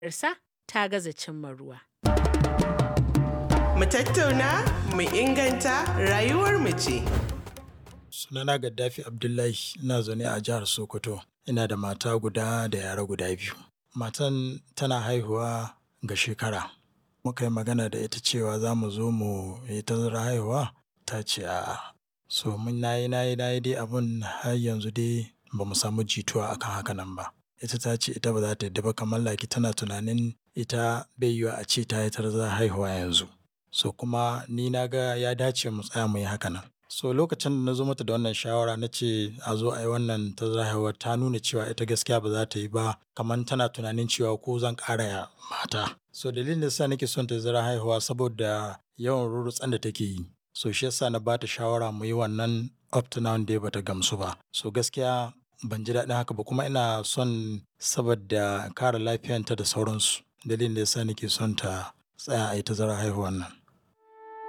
sa ta gaza cimma ruwa. Mu tattauna, mu inganta rayuwar mu ce. Sunana Gaddafi Abdullahi ina zaune a jihar Sokoto. Ina da mata guda da yara guda biyu. Matan tana haihuwa ga shekara. Muka yi magana da ita cewa za mu zo mu yi tazara haihuwa ta ce a'a. So mun nayi nayi nayi dai abun har yanzu dai ba mu samu jituwa akan haka nan ba. Ita ta ce ita ba za ta yadda ba kamar laki tana tunanin ita bai yiwa a ce ta yi tazara haihuwa yanzu. So kuma ni na ga ya dace mu tsaya mu yi haka nan. So lokacin da na zo mata da wannan shawara na ce a zo a yi wannan tazara haihuwa ta nuna cewa ita gaskiya ba za ta yi ba kamar tana tunanin cewa ko zan ƙara ya mata. So dalilin da yasa nake son tazara haihuwa saboda yawan rurrutsen da take yi. So shi yasa na ba ta shawara mu yi wannan up to now dai ba ta gamsu ba. So gaskiya ban ji daɗin haka ba kuma ina son saboda kare lafiyanta da sauransu. Dalilin da yasa nake son ta tsaya a yi tazara haihuwan nan.